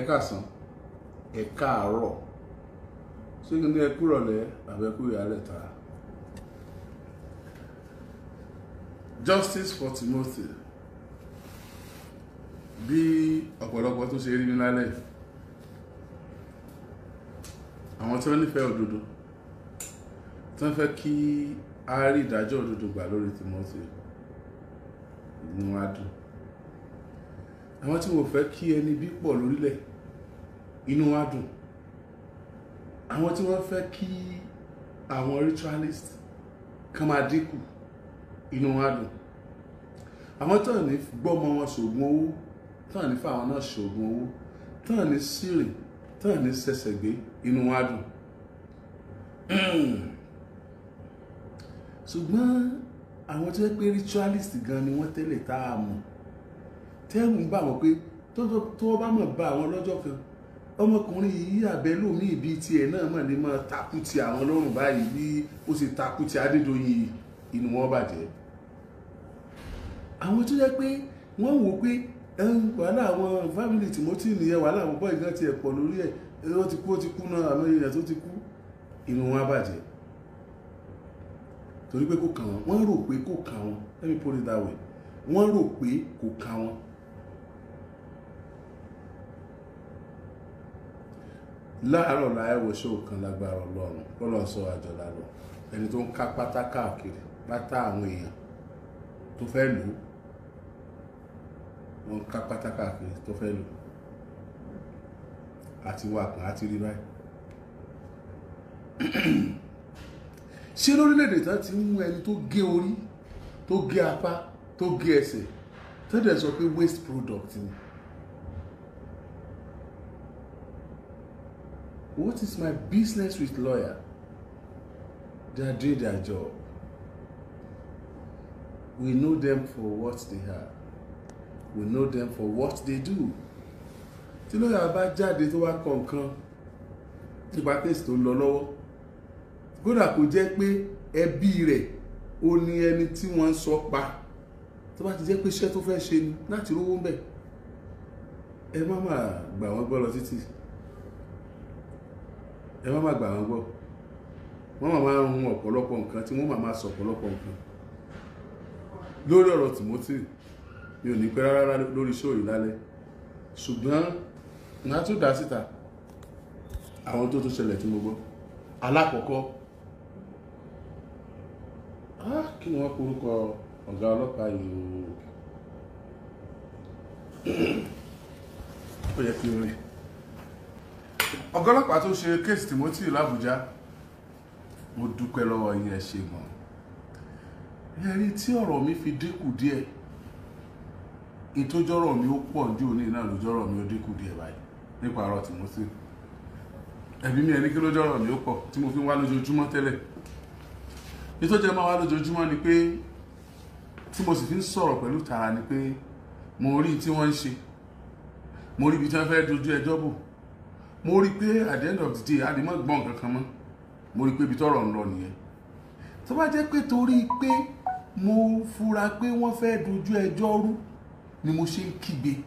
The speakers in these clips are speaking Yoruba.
káàsán ẹ káàárọ̀ ṣé kí ni ẹ kúrọ̀lẹ́ àbẹ̀kú ìyálẹ̀ ta justice for Timothy bí ọ̀pọ̀lọpọ̀ tó ṣe rí ní lálẹ́ yìí àwọn tí wọ́n nífẹ̀ẹ́ òdodo tí wọ́n fẹ́ kí a rí ìdájọ́ òdodo gbà lórí Timothy inú wa dùn àwọn tí wọ́n fẹ́ kí ẹni bí pọ̀ lórílẹ̀ inú wa dùn àwọn tí wọ́n fẹ́ kí àwọn ritualist kan máa dínkù inú wa dùn àwọn tó ní gbọ́mọ wọn ṣògùn owó tó ní fáwọn náà ṣògùn owó tó ní sírìn tó ní sẹsẹ̀ gbé inú wa dùn ṣùgbọ́n àwọn tó yẹ pé ritualist gan ni wọ́n tẹ́lẹ̀ tá a mọ̀ tẹ́rù ń bà wọ́n pé tó wọ́n bá mọ̀ bá àwọn lọ́jọ́ kan ọmọkùnrin yìí àbẹ́lòmí ibi tiẹ̀ náà mọ̀ ní máa takú ti àwọn lọ́rùn báyìí bí ó ṣe takú ti Adédoyin inú wọn bàjẹ́ àwọn tó yẹ pé wọ́n wò pé wàhálà àwọn fámìlì Timothy nìyẹn wàhálà àwọn bọ́ọ̀ ìgbà tiẹ̀ pọ̀ lórí ẹ̀ ó ti kú ó ti kú náà àwọn èèyàn tó ti kú inú wọn bàjẹ́ torí pé kò kàn wọ́n wọ́n rò pé kò kàn wọ́n let me put it that way wọ́n rò pé kò kàn wọ́n. láàárọ̀ láyẹ̀wò ṣó kan lágbára ọlọ́run lọ́lọ́ sọ àjọlá lọ ẹni tó ń ká pátá káàkiri pátá àwọn èèyàn tó fẹ́ lò ó wọ́n ká pátá káàkiri tó fẹ́ lò àti wà kàn á ti rí báyìí ṣé lórílẹ̀‐èdè tán ti ń mú ẹni tó gé orí tó gé apá tó gé ẹsẹ̀ tó dẹ̀ sọ pé waste product ni. What is my business with lawyer? They are doing their job. We know them for what they are. We know them for what they do. Tí lọ́yà bá jáde tó wá kọ nǹkan nípa kéèsì tó ń lọ lọ́wọ́ kódà kò jẹ́ pé ẹbí rẹ̀ ó ní ẹni tí wọ́n ń sọ pa tó bá ti jẹ́ pé iṣẹ́ tó fẹ́ ṣe ni láti rówó ń bẹ̀ ẹ má má gbà wọ́n gbọ́ lọ títì ẹ má má gbà wọ́n gbọ́ wọ́n máa máa hun ọ̀pọ̀lọpọ̀ nǹkan tí wọ́n máa máa sọ ọ̀pọ̀lọpọ̀ nǹkan lórí ọ̀rọ̀ Timothy mi ò ní pẹ́ rárá lórí show yìí lálẹ́ ṣùgbọ́n màá tún dá síta àwọn tó tún ṣẹlẹ̀ tí mo gbọ́ alákọ̀ọ́kọ́ kí ni wọ́n porúkọ ọ̀gá ọlọ́pàá yìí ó yẹ kí n rí ọ̀gá ọlọ́pàá tó ṣe kéèsì Timothy l'Àbújá mo dúpẹ́ lọ́wọ́ yín ẹ ṣe gan ẹ rí tí ọ̀rọ̀ mi fi dínkù díẹ̀ ìtójọ́rọ̀ mi ó pọ̀ ju òní náà lójọ́rọ̀ mi ó dínkù díẹ̀ báyìí nípa ọ̀rọ̀ Timothy ẹ̀bí mi ẹni kí lójọ́rọ̀ mi ó pọ̀ tí mo fi ń wá lójoojúmọ́ tẹ́lẹ̀ ìtọ́jẹ́ máa wá lójoojúmọ́ ni pé tí mo sì fi ń sọ̀rọ̀ pẹ̀lú tara ni pé mo rí tí wọ́n ń ṣe mo rí ibi tí wọ́n fẹ́ dojú ẹjọ́ bò mo rí pé at the end of the day a lè mọ́ gbọ́n kankan mọ́ mo rí pé ibi tọ́rọ̀ ń lọ nìyẹn tó bá jẹ́ pé torí pé mo fura pé wọ́n fẹ́ dojú ẹjọ́ rú ni mo ṣe ń kígbe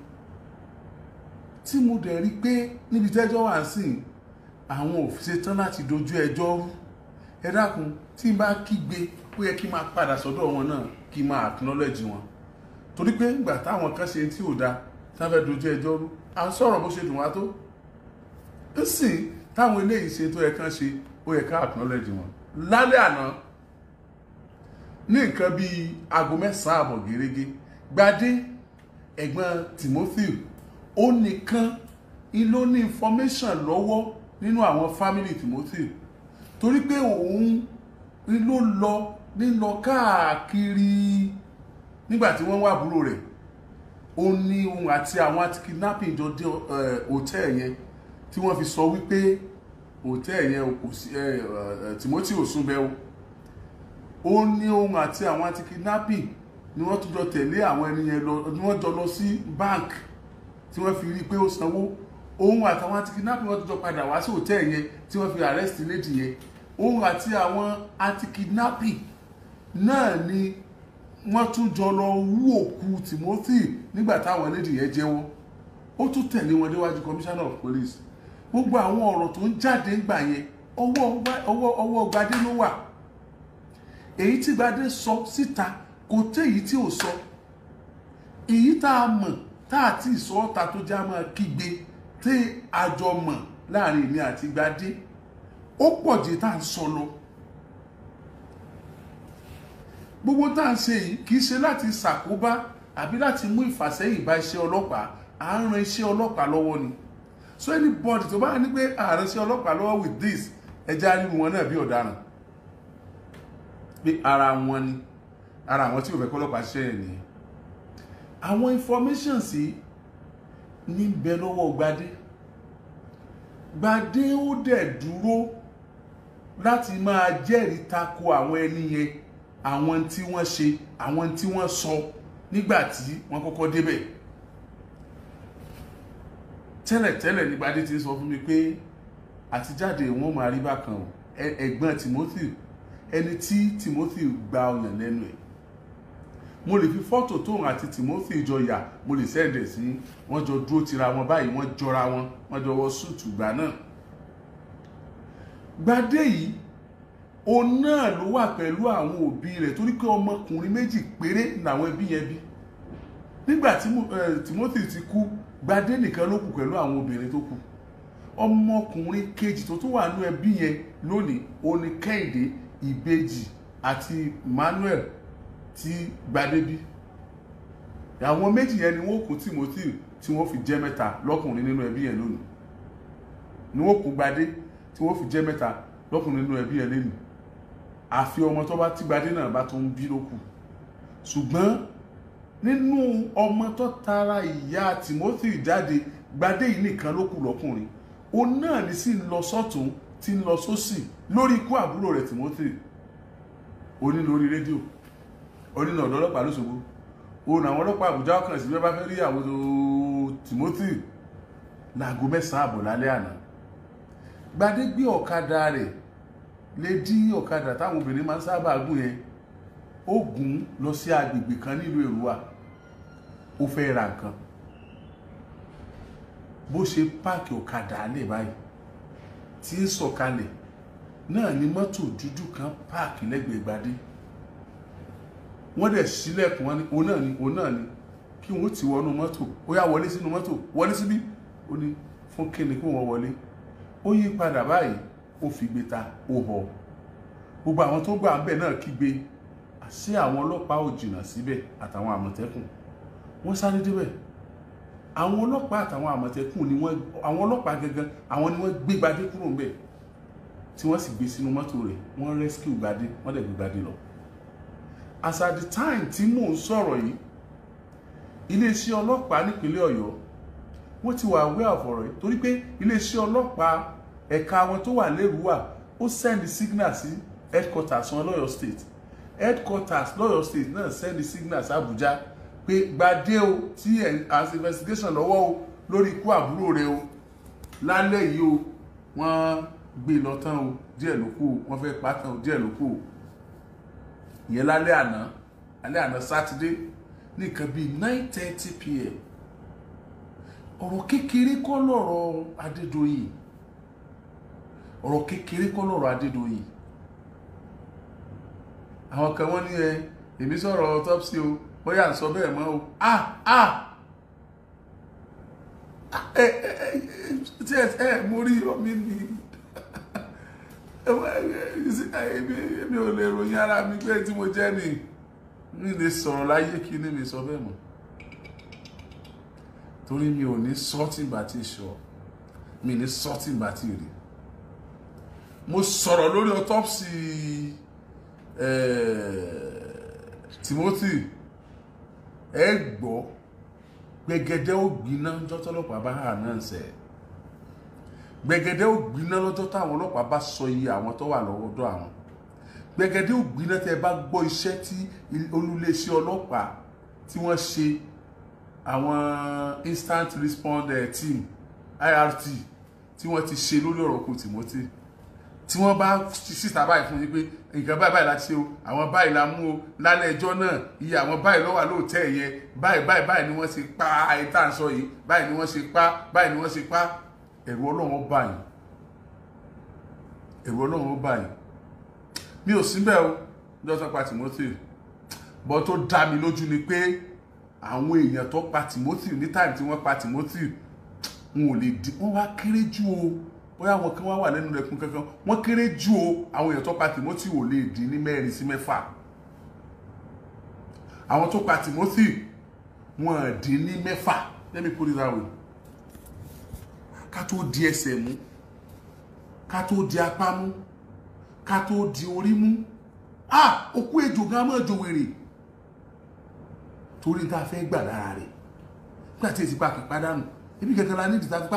tí mo dẹ̀ rí pé níbi tẹ́jọ́ wà sí àwọn ò ṣetán láti dojú ẹjọ́ rú ẹ dákun tí n bá kígbe ó yẹ kí n máa padà sọ́dọ̀ wọn náà kí n máa acknowledge wọn torí pé ìgbà táwọn kan ṣe tí ò dáa tá fẹ́ dojú ẹjọ́ rú à ń sọ̀rọ̀ bó ṣe dùn wá tó ń sìn táwọn eléyìí ṣe tó yẹ kán ṣe ó yẹ ká acknowledge wọn lálẹ́ àná ní nǹkan bíi aago mẹ́sàn-án àbọ̀ gẹ́gẹ́ gbadé ẹ̀gbọ́n Timothy ó nìkan ló ní information lọ́wọ́ nínú àwọn family Timothy torí pé òun ló lọ lílọ káàkiri nígbà tí wọ́n wá àbúrò rẹ̀ ó ní òun àti àwọn àti kidnapping jọ dé hòtẹ́ẹ̀ yẹn tí wọ́n fi sọ wípé hòtẹ́ẹ̀ yẹn kò sí Timothy ò sún bẹ́ẹ̀ o ó ní òun àti àwọn àti kidnapping ni wọ́n tún jọ tẹ̀lé àwọn ẹni yẹn lọ ni wọ́n jọ lọ sí bank tí wọ́n fi rí i pé ó sanwó òun àtàwọn àti kidnapping wọ́n tún jọ padà wá sí hòtẹ́ẹ̀ yẹn tí wọ́n fi arrest lady yẹn òun àti àwọn àti kidnapping náà ni wọ́n tún jọ lọ wú òkú Timothy nígbà táwọn lady yẹn jẹ́wọ́ ó tún tẹ̀lé wọn déwájú commissioner of police gbogbo àwọn ọ̀rọ̀ tó ń jáde ńgbà yẹn ọwọ́ ọwọ́ ọwọ́ Gbadé ló wà èyí tí Gbadé sọ síta kò tẹ́ èyí tí ò sọ èyí tá a mọ̀ tá a ti sọ ọ́ta tó já máa kígbe tí a jọ mọ̀ láàrin èmi àti Gbadé ó pọ̀ jù tá à ń sọ lọ gbogbo tá à ń ṣe yìí kì í ṣe láti ṣàkóbá àbí láti mú ìfàsẹ́yìn bá iṣẹ́ ọlọ́pàá à ń ran iṣẹ́ ọlọ́pàá lọ́wọ́ ni so anybody tó bá ní pé ààrẹ iṣẹ́ ọlọ́pàá lọ́wọ́ with this ẹja ríru wọn náà bí ọ̀daràn pé ara wọn ni ara àwọn tí ò fẹ́ kọ́ ọlọ́pàá ṣiṣẹ́ yẹn nìyẹn àwọn information sí ní bẹ lọ́wọ́ Gbadé Gbadé ó dẹ̀ dúró láti máa jẹ́rìí tako àwọn ẹni yẹn àwọn tí wọ́n ṣe àwọn tí wọ́n sọ nígbà tí wọ́n kọ́kọ́ débẹ̀ tẹ́lẹ̀tẹ́lẹ̀ ní Gbadé ti sọ fún mi pé àtijáde wọn máa rí bákan o ẹ̀gbọ́n Timothy ẹni tí Timothy gba ọyàn lẹ́nu ẹ̀ mo lè fi fọ́tò tóun àti Timothy jọ yà mo lè sẹ́ẹ̀dẹ̀ sí wọ́n jọ dúró tira wọn báyìí wọ́n jọra wọn wọ́n jọ wọ súùtù gbà náà Gbadé yìí òun náà ló wà pẹ̀lú àwọn òbí rẹ̀ torí pé ọmọkùnrin méjì péré làwọn ẹbí yẹn bí nígbà tí Timothy ti kú Gbadé nìkan ló kù pẹ̀lú àwọn obìnrin tó kù ọmọkùnrin kejì tó tún wà nú ẹbí yẹn lónìí òní Kẹ́hìndé Ìbejì àti Manuel tí Gbadé bí àwọn méjì yẹn ni wọ́n kù Timothy tí wọ́n fi jẹ́ mẹ́ta lọ́kùnrin nínú ẹbí yẹn lónìí ni wọ́n kù Gbadé tí wọ́n fi jẹ́ mẹ́ta lọ́kùnrin nínú ẹbí yẹn lónìí àfi ọmọ tó bá tí Gbadé náà bá tó ń bí ló kù ṣùgbọ́n nínú ọmọ tó tara ìyá Timothy jáde Gbadé yìí nìkan ló kù lọ́kùnrin òun náà ní sì ń lọ sọ́tún tí ń lọ sósì lórí ikú àbúrò rẹ̀ Timothy oní lórí rédíò oní ọ̀dọ́ ọlọ́pàá lóṣogbo òun àwọn ọlọ́pàá Àbújá ọkàn sí bí wọ́n bá fẹ́ rí àwọn Timothy láago mẹ́sàn-án àbọ̀ lálẹ́ àná Gbadé gbé ọ̀kadà rẹ̀ lè dí ọ̀kadà táwọn obìnrin máa ń sábà gùn yẹn ó gùn lọ sí agbègbè kan nílùú Èrúwà ó fẹ́ ra nǹkan bó ṣe páàkì ọ̀kadà lè báyìí tí ń sọ̀kalẹ̀ náà ni mọ́tò dúdú kan páàkì lẹ́gbẹ̀ẹ́ Gbadé wọ́n dẹ̀ sílẹ̀kùn wọn ni òun náà ni òun náà ni kí wọ́n ti wọnú mọ́tò ó yá wọlé sínú mọ́tò wọlé síbí ó ní fún kíni kí wọ́n wọlé ó yí padà báyìí ó fi gbé ta ó họ gbogbo àwọn tó gbà ń bẹ̀ náà kígbe sí àwọn ọlọ́pàá ò jìnnà síbẹ̀ àtàwọn àmọ̀tẹ́kùn wọ́n sáré débẹ̀ àwọn ọlọ́pàá àtàwọn àmọ̀tẹ́kùn ni wọ́n àwọn ọlọ́pàá gangan àwọn ni wọ́n gbé Gbadé kúrò ń bẹ̀ tí wọ́n sì gbé sínú mọ́tò rẹ̀ wọ́n rescue Gbadé wọ́n dẹ̀ gbé Gbadé lọ as at the time tí mò ń sọ̀rọ̀ yìí iléeṣẹ́ ọlọ́pàá nípínlẹ̀ Ọ̀yọ́ wọ́n ti wà aware of ọ̀rọ̀ yìí torí pé iléeṣẹ́ ọlọ́pàá ẹ̀ka wọn tó wà lẹ́rùwà ó send signal sí headquarters wọn lọ́yọ̀ state headquarters lọ́yọ̀ state náà send signal sí Àbújá pé Gbadé o tí as investigation lọ́wọ́ o lórí ikú àbúrò rẹ o lálẹ́ yìí o wọ́n gbé lọ tán o díẹ̀ ló kù o wọ́n fẹ́ pa tán o díẹ̀ ló kù o ìyẹn lálẹ́ àná alẹ́ àná sátidé ní nǹkan bíi nine thirty pm ọ̀rọ̀ kékeré kọ́ lọ̀rọ̀ Adédoyin ọ̀rọ̀ kékeré kọ́ lọ̀rọ̀ Adédoyin àwọn kan wọ́n ní ẹ èmi sọ̀rọ̀ autopsy o bóyá ń sọ bẹ́ẹ̀ mọ́ o ah ah ẹ ẹ tí ẹ ẹ mo rí omi ni èmi ò lè ròyìn ara mi pé tí mo jẹ́ ni mi lè sọ̀rọ̀ láyé kí ni mi sọ bẹ́ẹ̀ mọ́ torí mi ò ní sọ́tì bá ti sọ mi ní sọ́tì bá ti rí mo sọ̀rọ̀ lórí autopsy Timothy ẹ gbọ́ gbẹgẹdẹ ó gbiná jọ́tọ́lọ́pàá bá hà náà sẹ́ gbẹgẹdẹ ó gbiná lọ́jọ́ táwọn ọlọ́pàá bá sọ iye àwọn tó wà lọ́wọ́dọ̀ àwọn gbẹgẹdẹ ó gbiná tẹ́ ẹ bá gbọ́ iṣẹ́ tí olúléeṣẹ́ ọlọ́pàá tí wọ́n ṣe àwọn instant response team IRT tí wọ́n ti ṣe lórí ọ̀rọ̀ kù Timothy tí wọ́n bá síta báyìí fún yín pé nǹkan báyìí báyìí la ṣe o àwọn báyìí la mú o lálẹ́ ẹjọ́ náà iye àwọn báyìí ló wà lóòótẹ́ yẹn báyìí báyìí báyìí ni wọ́n ṣe pa àìtá ń sọ yìí báyìí ni wọ́n ṣe pa báyìí ni wọ́n ṣe pa ẹ̀rù ọlọ́run ó bà yín ẹ̀rù ọlọ́run ó bà yín mi ò síbẹ̀ o lọ́sọ̀ pa Timothy bọ́ tó dá mi lójú ni pé àwọn èèyàn tó pa Timothy ní táìmù tí wọ́n pa Timothy wọn ò lè di wọ́n wá kéré jù o bóyá àwọn kan wá wà lẹ́nu rẹ̀ kún kankan wọ́n kéré jù o àwọn èèyàn tó pa Timothy ò lè dín ní mẹ́rin sí mẹ́fà àwọn tó pa Timothy wọn dín ní mẹ́fà let me put it that way ká tó di ẹsẹ̀ mú ká tó di apá mú ká tó di orí mú ah òkú ejò gan mọ́ ejò wèrè torí tá a fẹ́ gbà lára rẹ̀ nígbà tí èsì pa kì í pàdánù ibi kankan la nídìí tá a fi pa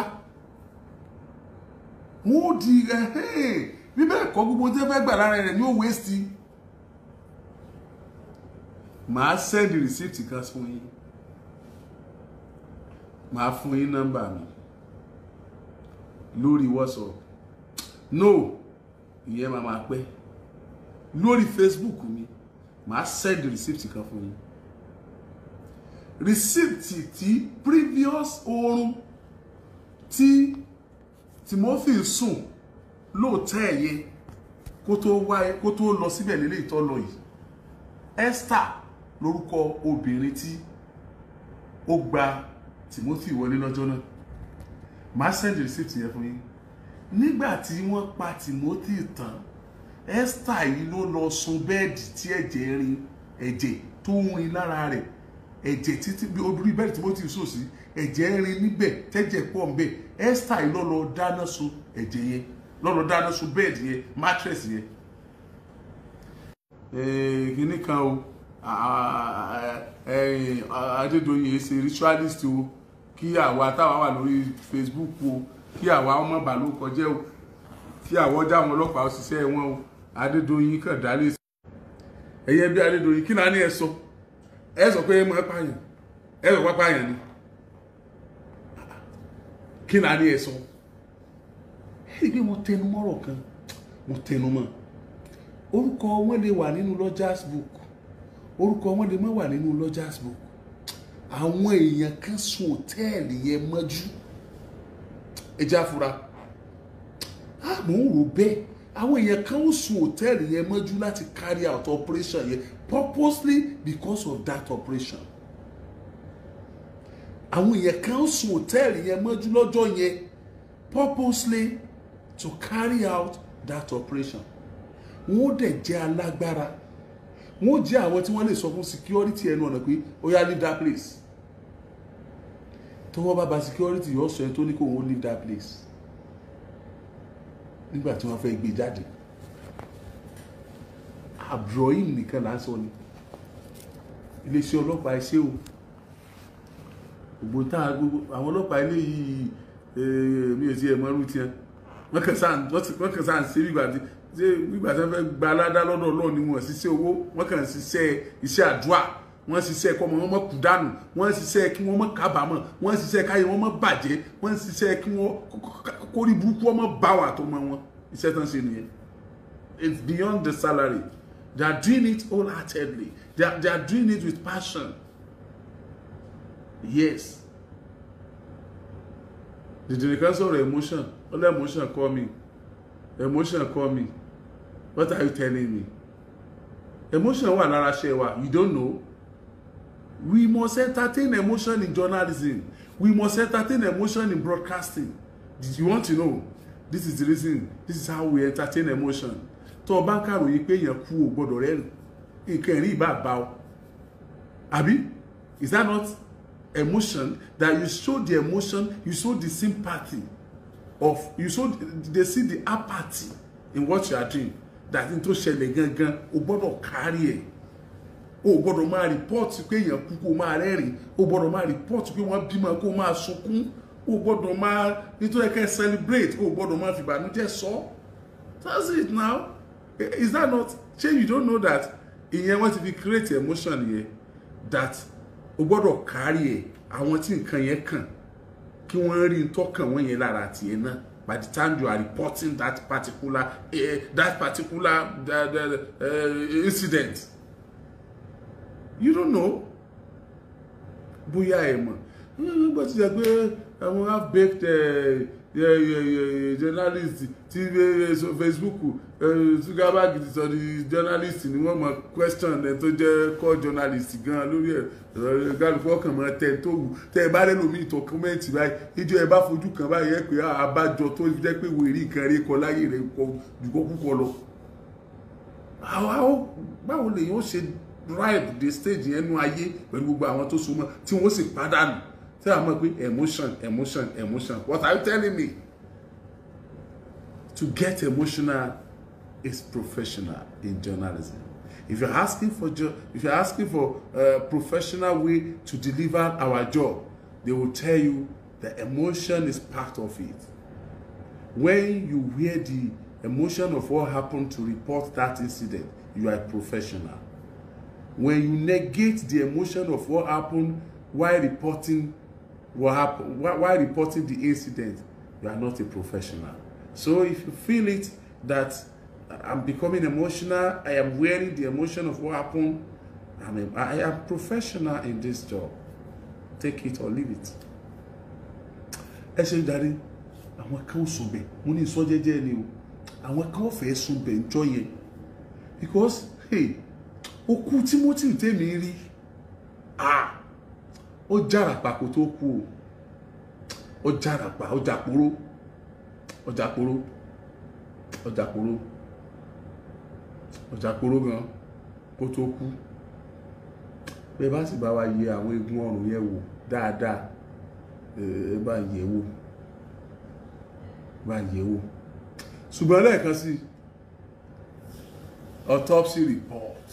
wọn ò di ẹhẹ́n bí bẹ́ẹ̀ kọ́ gbogbo tí wọ́n fẹ́ gbà lára rẹ̀ ní òwe sí màá sẹ́ndì rìsíìtì kan fún yín màá fún yín nọ́mbà mi lórí WhatsApp no ìyẹn máa máa pẹ́ lórí Facebook mi màá sẹ́ndì rìsíìtì kan fún yín rìsíìtì tí previous oorun tí Timothy sùn lóòótọ́ ẹ̀yẹ kó tó wáyé kó tó lọ síbẹ̀ nílé ìtọ́lọ yìí Esther lórúkọ obìnrin tí ó gba Timothy wọlé lọ́jọ́ náà màá send receipt yẹn fún yín nígbà tí wọ́n pa Timothy tán Esther yìí ló lọ sun bẹ́ẹ̀dì tí ẹ̀jẹ̀ rin ẹ̀jẹ̀ tó ń rin lára rẹ̀ ẹ̀jẹ̀ títí bí orí bẹ́ẹ̀dì Timothy sùn sí ẹ̀jẹ̀ rin níbẹ̀ tẹ́jẹ̀ pọ̀ ńbẹ̀ Esther yìí ló lọ dáná sun ẹ̀jẹ̀ yẹn ló lọ dáná sun bẹ́ẹ̀dì yẹn mattress yẹn kìnnì kan o Adédoyin ṣe ritualist o kí àwa táwa wà lórí Facebook o kí àwa ọmọ bàálù kọjá o kí àwa ọjà àwọn ọlọ́pàá òṣìṣẹ́ wọn o Adédoyin kàn dálé sí. ẹ̀yẹ bí Adédoyin kí náà ní ẹ sọ ẹ sọ pé ẹ mọ̀ ẹ́ pààyàn ẹ sọ pé pààyàn ni kí náà ní ẹ sọ ẹ rí i pé mo tẹnu mọ́rọ̀ kan mo tẹnu mọ́ orúkọ wọn lè wà nínú lodgers book orúkọ wọn lè má wà nínú lodgers book àwọn èèyàn kan sùn òtẹ́ẹ̀lì yẹn mọ́jú ẹja fura àmọ́ ń rò bẹ́ẹ̀ àwọn èèyàn kan ó sùn òtẹ́ẹ̀lì yẹn mọ́jú láti carry out operation yẹn purposely because of that operation àwọn èèyàn kan ó sùn òtẹ́ẹ̀lì yẹn mọ́jú lọ́jọ́ yẹn purposely to carry out that operation wọn ó dẹ̀ jẹ́ alágbára wọn ó jẹ́ àwọn tí wọ́n lè sọ fún security ẹnu ọ̀nà pé ó yá leave that place tó wọ́n bá ba security yóò sọ ẹ tó ní kó wọ́n leave that place nígbà tí wọ́n fẹ́ gbé jáde Abrohim nìkan là ń sọ ni iléeṣẹ́ ọlọ́pàá ẹṣẹ́ o gbogbo tá a gbogbo àwọn ọlọ́pàá ilé yìí mi ò tiẹ̀ mọ́ irú tiẹ̀ wọ́n kàn sáà wọ́n kàn sáà ń ṣe nígbà tí ṣe nígbà tí wọ́n fẹ́ gba aládá lọ́dọ̀ Ọlọ́run ni wọ́n ṣiṣẹ́ owó wọ́n kàn ṣiṣẹ́ iṣẹ́ àdúrà wọ́n ṣiṣẹ́ kọ́ ọmọ wọn mọ́ kú dànù wọ́n ṣiṣẹ́ kí wọ́n mọ́ kábàámọ̀ wọ́n ṣiṣẹ́ káyé wọn mọ́ bàjẹ́ wọ́n ṣiṣẹ́ kí wọ́n kórí burúkú wọn mọ́ bá wà tó mọ́ wọn iṣẹ́ tán ṣe nìyẹn it's beyond the salary they are doing it wholeheartedly they are, they are doing it with passion yes dìdìrì kan sọ̀rọ̀ emotion all emotion call me emotion call me what are you telling me emotion wà lára ṣe wa you don't know we must entertain emotion in journalism we must entertain emotion in broadcasting did you want to know this is the reason this is how we entertain emotion tó o bá ń kàròyìn pé èèyàn kú o gbọ́dọ̀ rẹ́rìn nǹkan ẹ̀rín ìbá bá o àbí is that not emotion that you show the emotion you show the sympathy of you show they see the apathy in what you are doing that n tó ṣẹlẹ̀ gangan o gbọ́dọ̀ kárí ẹ̀ o gbọ́dọ̀ máa rìpọ́ọ̀tì pé èèyàn kú kó máa rẹ́rìn o gbọ́dọ̀ máa rìpọ́ọ̀tì pé wọ́n bímọ kó máa sunkún o gbọ́dọ̀ máa nítorí kẹ́ celebrate o gbọ́dọ̀ máa fìbànújẹ́ sọ that's it now is that not ṣé you don't know that ìyẹn wọ́n ti fi create emotion yẹn that o gbọ́dọ̀ kárí ẹ̀ àwọn tí nǹkan yẹn kàn kí wọ́n rí tọ́kàn wọ́n yẹn lára tiẹ̀ náà by the time you are reporting that particular uh, that particular uh, the, uh, incident you don't know bóyá ẹ mọ̀ nígbà tí a gbé àwọn half baked journalist ti Facebook Zuckerberg ti sọ di journalist ni wọ́n mọ̀ question ẹ tó jẹ́ core journalist gan lórí ẹ̀ gálùkù ọkàn mọ́ tẹ tó wù tẹ ẹ bá rẹ lómi ìtọ̀ kọ́mẹ́ǹtì báyìí ìjọ ẹ bá fojú kan báyìí ẹ pé àbájọ tó jẹ́ pé wèrè nǹkan rí kọ láyé rẹ kọ jùkọ́ púpọ̀ lọ. báwo lèyìn ó ṣe drive the stage yẹn nú ayé pẹ̀lú gbogbo àwọn tó súnmọ́ tí wọ́n sì pàdánù tí a mọ̀ pé emotion emotion emotion what are you telling me to get emotional is professional in journalism if you're asking for jo if you're asking for a professional way to deliver our job they will tell you the emotion is part of it when you wear the emotion of what happened to report that incident you are a professional when you negate the emotion of what happened while reporting what happened while, while reporting the incident you are not a professional so if you feel it that i'm becoming emotional i am wearing the emotion of what happened I'm a, i am professional in this job take it or leave it ẹ ṣe ń darí àwọn kan ó sùn bẹ mo ní sọ jẹ́jẹ́ ni o àwọn kan ó fẹ́ sùn bẹ ń jọ yẹn because hey okú timothy tèmi rí ah ó jàràpà kó tó kú o ó jàràpà ó jàporó ó jàporó ó jàporó ó jàporó gan kó tó kú bẹ́ẹ̀ bá sì bá wa yẹ àwọn eegun ọrùn yẹn wò dáadáa ẹ bá yẹ̀ wò bá yẹ̀ wò ṣùgbọ́n lẹ́ẹ̀kan sí autopsy report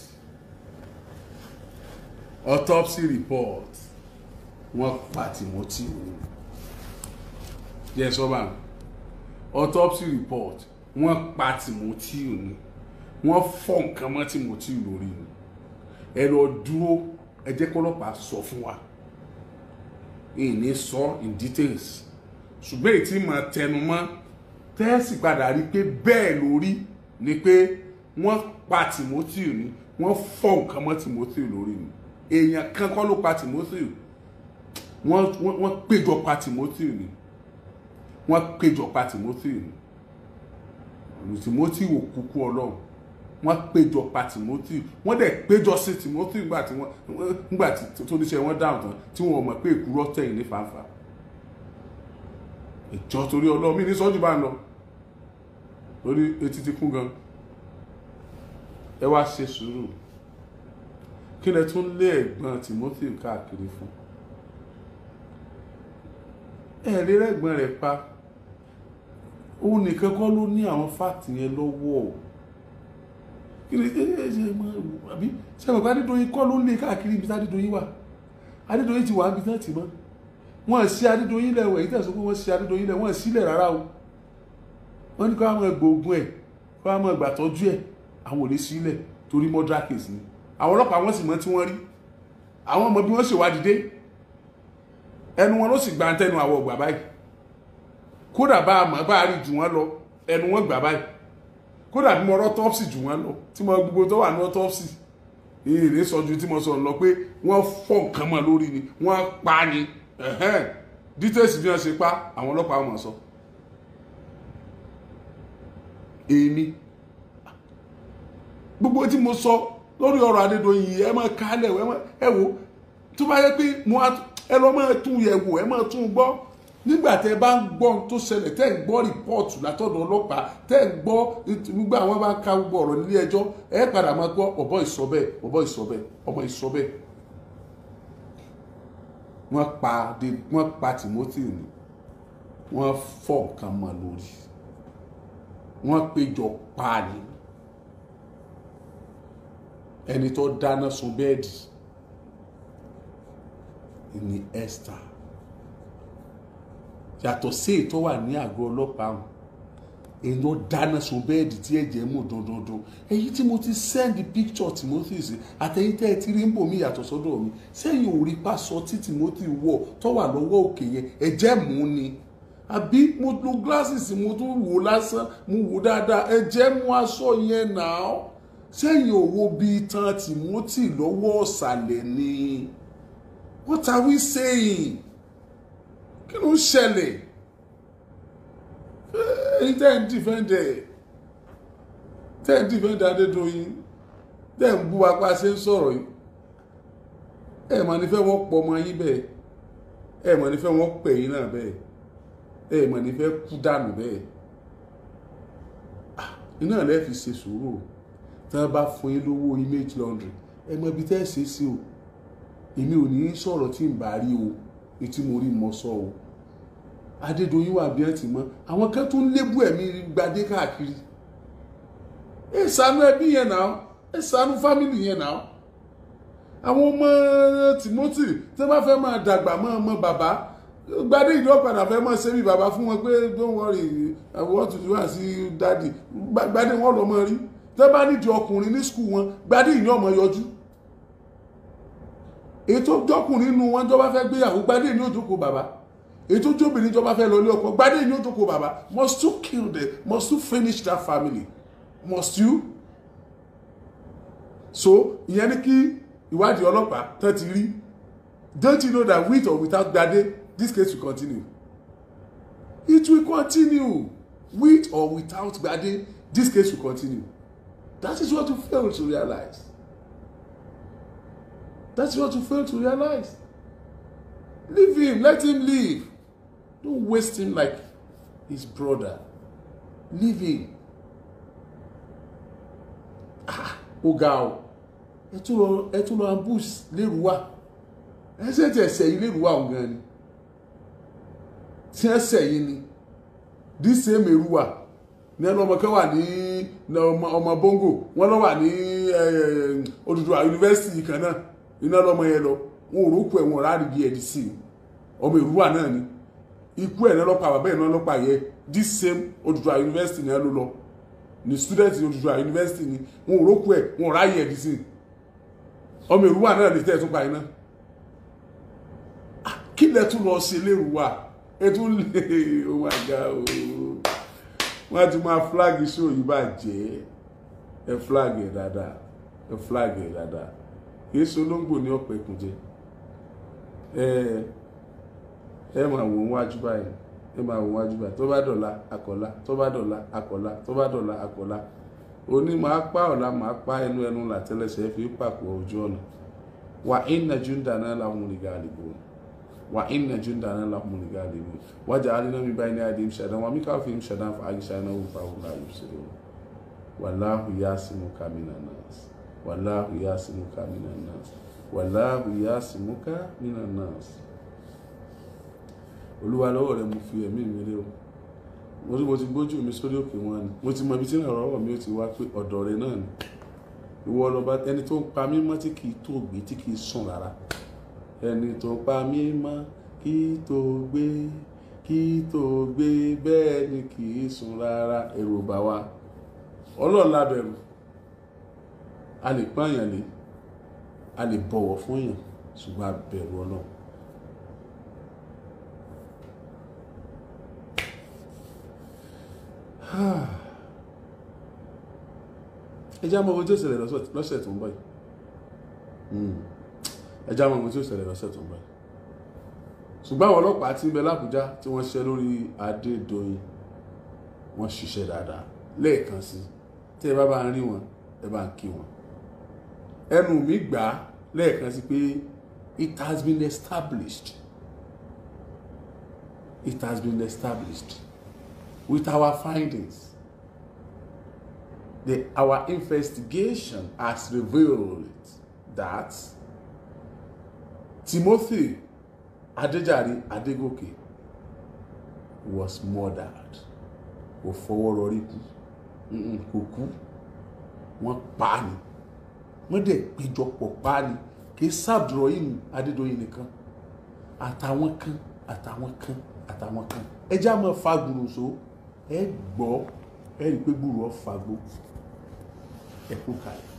autopsy report wọ́n pa Timothy òun jẹ́ sọ́ba autopsy report wọ́n pa Timothy òun wọ́n fọ́ nǹkan mọ́ Timothy lórí ni ẹ lọ dúró ẹ jẹ́ kọ́lọ́pàá sọ fún wa ìní sọ in details ṣùgbọ́n èyí tí mo tẹnu mọ́ tẹ́sì padà rí pé bẹ́ẹ̀ lórí ni pé wọ́n pa Timothy ni wọ́n fọ́ nǹkan mọ́ Timothy lórí ni èèyàn kan kọ́ ló pa Timothy wọ́n wọ́n péjọ pa Timothy ni wọ́n péjọ pa Timothy ni Timothy ò kúkú ọlọ́run wọ́n péjọ pa Timothy wọ́n dẹ̀ péjọ sí Timothy nígbà tí wọ́n nígbà tí tó níṣẹ́ wọn dáhùn tán tí wọ́n mọ̀ pé èkúrọ́ tẹ̀yìn ní fàáfàá ìjọ torí ọlọ́run mi ní sọ́jú bá ń lọ lórí etí ti kún gan ẹ wá ṣe sùúrù kí lẹ tún lé ẹ̀gbọ́n Timothy káàkiri fún ẹ rí rẹ́gbọ́n rẹ̀ pa òun nìkan kọ́ ló ní àwọn fáàtì yẹn lọ́wọ́ kí ni ẹ ẹ ṣe mọ àbí ṣe mọ̀ pé Adédoyin kọ́ ló lé káàkiri ibi tí Adédoyin wà Adédoyin ti wà níbi tí wọ́n ti mọ́ wọ́n sí Adédoyin lẹ̀ wọ̀ èyí tẹ̀sán pé wọ́n sí Adédoyin lẹ̀ wọ́n sílẹ̀ rárá o wọ́n ní kó àwọn ẹgbòogun ẹ̀ kó àwọn ẹgbàtọ́jú ẹ̀ àwọn ò lè sílẹ̀ torí murder case ni àwọn ọlọ́pàá wọ́n sì mọ̀ tí wọ́n rí àwọn ọmọ bí wọ́n ṣèwádìí dé ẹnu wọn ló sì gba tẹnu àwọ̀ ọgbà báyìí kódà bá a mọ̀ bá a rí jù wọ́n lọ ẹnu wọn gbà báyìí kódà bí mo rọ́ tọ́psì jù wọ́n lọ tí mo gbogbo tó wà ní tọ́psì èrè sọ ju tí mo sọ lọ pé wọ́n fọ́ nǹkan mọ́ lórí ni wọ́n pa ni details bí wọ́n ṣe pa àwọn ọlọ́pàá mọ̀ sọ èmi gbogbo tí mo sọ lórí ọ̀rọ̀ Adédoyin yìí ẹ máa kálẹ̀ ẹ wò tó bá yẹ pé mo ẹ lọ máa tún yẹ̀ wò ẹ máa tún gbọ́ nígbà tẹ́ bá ń gbọ́ ohun tó ṣẹlẹ̀ tẹ́ ń gbọ́ rìpọ́ọ̀tù látọ̀dọ̀ ọlọ́pàá tẹ́ ń gbọ́ gbogbo àwọn bá ka gbogbo ọ̀rọ̀ nílé ẹjọ́ ẹ padà máa gbọ́ ọ̀bọ ìsọ̀bẹ̀ ọ̀bọ ìsọ̀bẹ̀ ọmọ ìsọ̀bẹ̀ wọ́n pa wọ́n pa Timothy ni wọ́n fọ́ nǹkan mọ́ lórí wọ́n péjọ pa ni ẹni tó dáná sun bẹ́ẹ̀dì ni Esther yàtọ̀ sí èyí tó wà ní àgọ́ ọlọ́pàá wọn èyí tó dáná sun bẹ́ẹ̀dì tí ẹ̀jẹ̀ mú dandandan èyí tí mo ti send picture Timothy sí àtẹ̀yìn tẹ́ ẹ ti rí ń bò mí yàtọ̀ sọ́dọ̀ mi sẹ́yìn ò rí pásọ tí Timothy wọ̀ tó wà lọ́wọ́ òkè yẹn ẹ̀jẹ̀ mú ni àbí mo lo glasses mo tún wò lásán mo wò dáadáa ẹ jẹ́ mú aṣọ yẹn náà sẹ́yìn òwò bíi tán Timothy lọ́wọ́ ọ̀sàlẹ̀ ni what are we saying kí ló ń ṣẹlẹ̀ ẹ̀yin tẹ́ ń dìfẹ́ǹdẹ̀ tẹ́ ń dìfẹ́ǹdẹ̀ Adédoyin tẹ́ ń bú apá ṣe ń sọ̀rọ̀ yìí ẹ̀ mà ní fẹ́ wọ́n pọ̀ ọmọ yín bẹ́ẹ̀ ẹ̀ mà ní fẹ́ wọ́n pẹ̀ yín náà bẹ́ẹ̀ ẹ̀ mà ní fẹ́ kú dànù bẹ́ẹ̀ iná lẹ́ fi ṣe sùúrù tí wọ́n bá fún yín lówó image laundry ẹ mọ ibi tẹ́ ẹ ṣe sí o èmi ò ní sọ̀rọ̀ tí ń bá rí o etí mo rí mọ sọ o Adédoyin wà bí ẹ ti mọ àwọn kan tún lébù ẹ̀mí gbadé káàkiri ẹ ṣàánú ẹbí yẹn náà ẹ ṣàánú fámìlì yẹn náà àwọn ọmọ Timothy tí wọ́n bá fẹ́ máa dàgbà mọ́ ọmọ bàbá gbadé ìlú ọ̀padà fẹ́ mọ́ sẹ́mi bàbá fún wọn pé don't worry I want to do as you daddy gbadé wọn lọ mọ rí tí wọ́n bá nídìí ọkùnrin ní skul wọn gbadé ìyẹn ọmọ yọjú ètò jọkùnrin nínú wọn jọba fẹ́ gbéyàwó gbadé ní òjòkó bàbá ètò jóbìnrin jọba fẹ́ lọ ilé ọkọ gbadé ní òjòkó bàbá must you kill them must you finish that family must you so ìyẹn ní kí ìwádìí ọlọ́pàá tán ti rí don't you know that with or without gbadé this case will continue it will continue with or without gbadé this case will continue that is what you fail to realize that's what you fail to realize leave him let him live don't waste him like his brother leave him ah ó ga ọ ẹ tún lọ ẹ tún lọ ambush lérúwà ẹ ṣe tí ẹ sẹ́yìn lérúwà ọ̀hún gan ni tí ẹ sẹ́yìn ni this same èrúwà ní ẹnu ọmọ kan wà ní ọmọ bongo wọn lọ wà ní Odùduwà yunifásitì kan náà iná lọmọ yẹn lọ wọn ò rókù ẹ wọn ò rárí bí ẹdí sí ọmọ èrúwà náà ni ikú ẹ̀ náà lọ́pàá bàbá ẹ̀ náà lọ́pàá yẹ this same Odùduwà yunifásitì náà ló lọ ní student Odùduwà yunifásitì ni wọn ò rókù ẹ wọn ò ráyè ẹdí sí ọmọ èrúwà náà lè tẹ́ ẹ tún pa iná kí lẹ tún lọ ṣe lérúwà ẹ tún lè oh my god ooo wọ́n á ti máa flag show yìí bá jẹ́ ẹ flag ẹ̀ dáadáa ẹ flag ẹ̀ dáadáa kìí ṣe olóńgbò ní ọ̀pẹ̀ ìkùnjẹ ẹ ẹ máa wò wájú báyìí ẹ máa wò wájú báyìí tó bá dọ̀la akọ̀la tó bá dọ̀la akọ̀la tó bá dọ̀la akọ̀la òní máa pa ọ̀la máa pa ẹnu ẹnu làtẹ́lẹsẹ̀ fi pàpọ̀ ojú ọ̀nà wà inna jundana lahumul ghalibun wa inna jundana lahumul ghalibun waja'alna min bayni aydihim shadan wa min khalfihim shadan fa aghshaynahum fahum la yubsirun wallahu yasimuka minan nas wallahu yasimuka minan nas wallahu yasimuka minan nas olúwa lọ́wọ́ rẹ mo fi ẹ̀mí mi lé o mo ti mo ti gbójú mi sórí òkè wọn ni mo ti mọ ibi tí ìrànlọ́wọ́ mi ó ti wá pé ọ̀dọ̀ rẹ náà ni ìwọ lọba ẹni tó ń pa mí mọ́ tí kì í tó gbé tí kì í sùn rárá ẹni tó ń pa mí mọ́ kì í tó gbé kì í tó gbé bẹ́ẹ̀ ni kì í sùn rárá èrò bá wa ọlọ́run lábẹ̀rù a lè pààyàn lé a lè bọ̀wọ̀ fún èèyàn ṣùgbọ́n a bẹ̀rù ọlọ́run. ẹ já mọ ohun tí ó ṣẹlẹ̀ lọ́sẹ̀ tó ń bọ̀ yìí ẹ já mọ ohun tí ó ṣẹlẹ̀ lọ́sẹ̀ tó ń bọ̀ yìí ṣùgbọ́n àwọn ọlọ́pàá tí ń bẹ lábújá tí wọ́n ṣiṣẹ́ lórí Adédoyin wọ́n ṣiṣẹ́ dáadáa lẹ́ẹ̀kan sí tí ẹ bá bá ń rí wọn ẹ bá ń kí wọn ẹnu mi gbà á lẹ́ẹ̀kan sí pé it has been established it has been established with our findings the, our investigation has revealed that Timothy Adejari Adegoke was murdered kò fọwọ́ rọrí kú kò kú wọ́n pa á ni wọ́n dẹ̀ péjọpọ̀ pa á ni kì í sábdúrọ̀ yìí Adédoyin nìkan àtàwọn kan àtàwọn kan àtàwọn kan ẹ já mọ́ fagbùrù so ẹ gbọ́ ẹ rí i pé gbùrù ọ fagbó ẹ kú kalẹ̀.